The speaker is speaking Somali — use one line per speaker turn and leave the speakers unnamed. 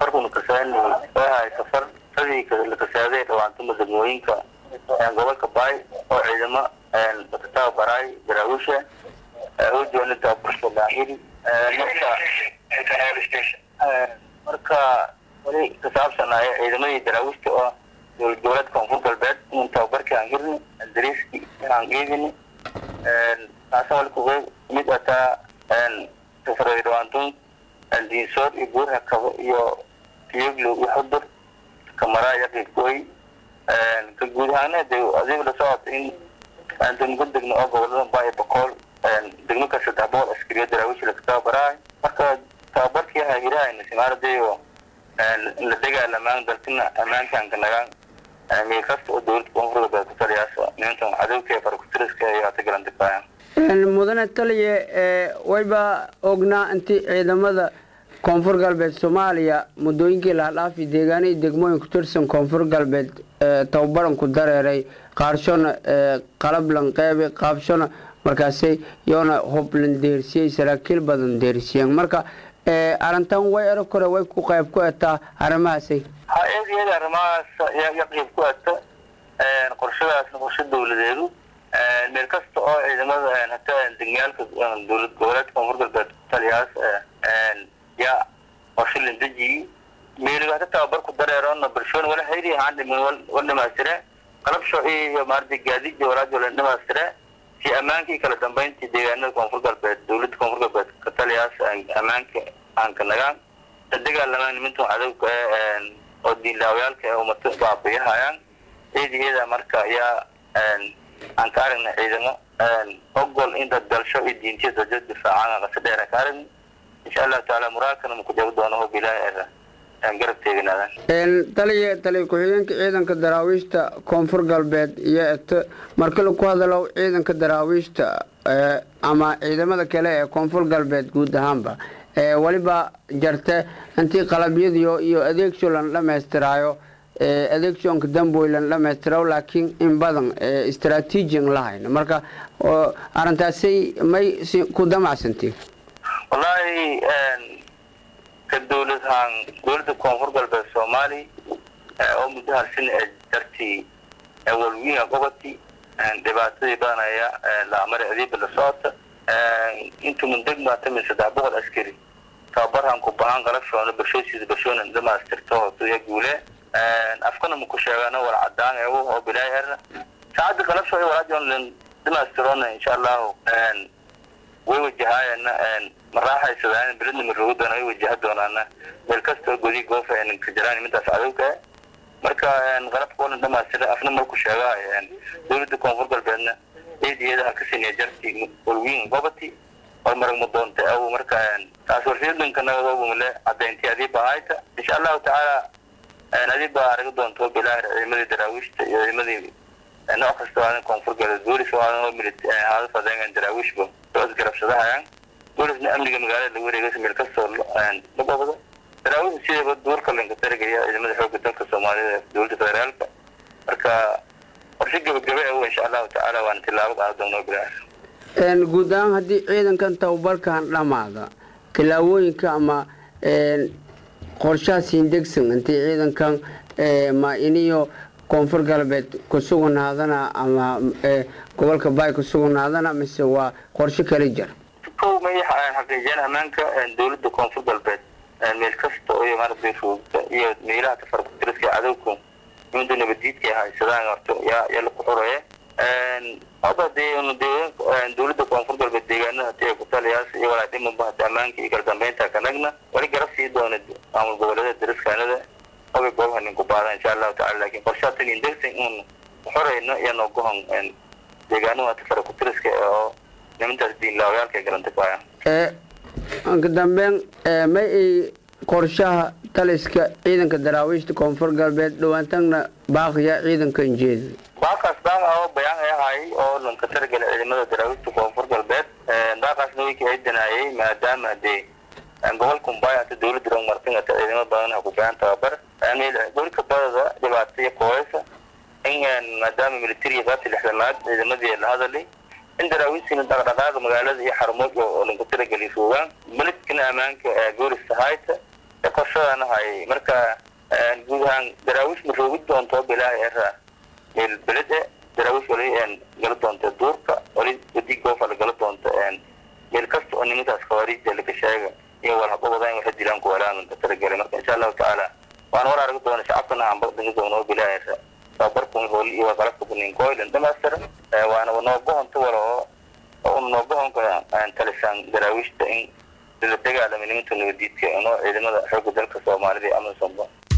safarkuna kasaani waahay safar sadii la kasaaday dhawaantuma degmooyinka gobolka baay oo ciidamo lakataaba baraay daraawisha hojoona tababarka baahiri marka marka wali kasaabsanaayo ciidamadii daraawiishta oo dowlad goboleedka koonfur galbeed in tababarkii aan hirni dariiskii inaan geedini taasa wali kuga mid ataa safaray dhawaantun diinsood iyo buurha kabo iyo tiyoglow iyo xudur kamaraa iyo qiibkooy ka guud ahaana de adiga la socota in aan degmo degno oo gobolada baayo boqol degmo ka saddex boqol askariyo daraawiish laga tababaraay marka tababarkii hahirahayna simaaradayo la dagaalamaan dalkina ammaankanka nagaan meel kasta oo dowladda koonfur galbeed ku taliyaasa nimankan cadowka ee farakutiriska iyo hata galandibaayaan
mudane taliye wayba ognaa intii ciidamada koonfur galbeed soomaaliya muddooyinkii lahadhaafi deegaanihii degmooyin ku tirsan koonfur galbeed tababaran ku dareeray qaarshona qalablan qeybe qaabshona markaasay yoona hublan deersiyey saraakiil badan deersiyeen marka arrintan way ero kore way ku qayb ku etaa arrimahaasay
ha eed iyada arrimahaas ya qayb ku eta qorshadaasna qorshe dowladeedu meel kasta oo ciidamada hata degmiyaalka dowlad goboleedka koonfur galbeed taliyaas yaa qorshe landejiyi meeliga hata tababar ku dareerona bulshoon wala hayri ahaan dhimin wal dhamaystire qalab shoci iyo maarata gaadiid walaajo la dhamaystire si ammaankii kala dambeyntii deegaanada koonfur galbeed dowladda koonfur galbeed ka taliyaas ammaanka aan ka nagaan la dagaalamaan nimantan cadowga oo diinlaawayaalka ee umata baabayahayaan eed iyada marka ayaa aan ka aragna ciidamo ogol in dad dalsho iyo diintiya dajo difaacaan qasa dheer ka aragna insha allahu tacaala muraadkana maku jabi doono oo bilaahi aan garab teeganaadaan
taliya taliya ku-xigeenka ciidanka daraawiishta koonfur galbeed iyo eto marka laku hadalo ciidanka daraawiishta ama ciidamada kale ee koonfur galbeed guud ahaanba weliba jarte intii qalabyadiyo iyo adeegso lan dhamaystiraayo adeegsoonka damboy lan dhamaystirayo laakiin in badan istraatiijian lahayna marka arrintaasay may ku damacsantiin
wallaahi ka dowlad ahaan dowladda koonfur galbeed soomaali oo muddo harsin ee dartii walwiina goboti dhibaatadii badanaya laamare adiiba la socota intuman degmaata min saddex boqol askari tababarhan ku bahan qalabshoona bulshadiisa bulshoona dhamaystirto hotuya guule afkana maku sheegano wala cadaan eego oo bilaay erna saacadda qalabshooda walaajoon dhamaystirona insha allahu way wajahaayana maraaxaysadaan beridna maroogi doona way wajaha doonaana meel kastoo godi goofa ka jiraan midaas cadowka marka qalabka olan dhamaystira afna marku sheegaa dowladda koonfur galbeedna eediyada ha ka siniya jarti walwiin gobati oo maragma doonta aw marka taas warsiyadanka nagadobumale cadaynti adii bahayta insha allahu tacaala adii baa araga doonto bilaahi ciidamadii daraawiishta iyo ciidamadii nooc kasta waa koonfur galbeed boolis waa haada fadeen daraawiishba soo isgarabsadahayaan boolisna amniga magaalada lagu wareegaysa meel kastoo la gobado daraawiishta sidaba duurka lanka tarigaya ciidamada xoogga dalka soomaalida ee dowladda federaalka marka qorshe gabagabe ah insha allahu tacaala waana tilaabo qaada doonaa bilaahi
guud ahaan haddii ciidankan tababarkan dhammaada tilaabooyinka ama qorshaha siindegsan intii ciidankan ma iniyo koonfur galbeed ku suganaadana ama gobolka baay ku suganaadana mise waa qorshe kala jir
kow may xaqiijiyaan ammaanka dowladda koonfur galbeed meel kasta oo maaragtay roogta iyo meelaha tafarkutiriska cadowku nimanka nabadiidka haysadaan horta yaa yaa laku xuraya hadda dee dowladda koonfur galbeed deegaanada hadii ku taliyaas iyo walaa dhimanba hata ammaanka iyo kala dambeynta kanagna wali garab sii doona maamul goboleeda dariskaanada oga goobaha ninku baada insha allahu tacala laakiin qorshaha tagin degsan in xoreyno iyo noogohon deegaanada hata farakutiriska oo nimantaas diinlaawayaalka galanta ku hayaan
ka dambeyn may ay qorshaha taliska ciidanka daraawiishta koonfur galbeed dhawaantagna baaqiya ciidanka injeeda
baaqaas baaq oo bayaan ay ahay oo lanka targala ciidamada daraawiishta koonfur galbeed baaqaasna way kacidinaayay maadaama dee gobolka mumbai hata dowladda rog martin hata ciidamo badan ha ku bahan tababar gobolka badada dhibaato iyo kooysa in maadaama militariga qaabti lixdanaad ciidamadii la hadalay in daraawiishtina dhaqdhaqaaqa magaalada iyo xarumood oo lanka tarageli joogaan beledkana ammaanka boolista hayta qorshadan hay marka guud ahaan daraawiish ma roogi doonto bilaahi era meel belede daraawiish wali gala doonta duurka wali wadi goofa la gala doonta meel kasta oo nimankaas khawaariijda laga sheega iyo walhababadaan waxa dilaan kuwalaan ka talagalay marka insha allahu tacaala waan war aragi doona shacabkana aan bardigi doono bilaahi era tababarkun hooli iyo qalabka bunin koylan dhamaystira waana noobohonta wala oo noobohonka talisaan daraawiishta in la dagaalama nimanka nabadiidka inoo ciidamada xoogga dalka soomaalida iyo amazonba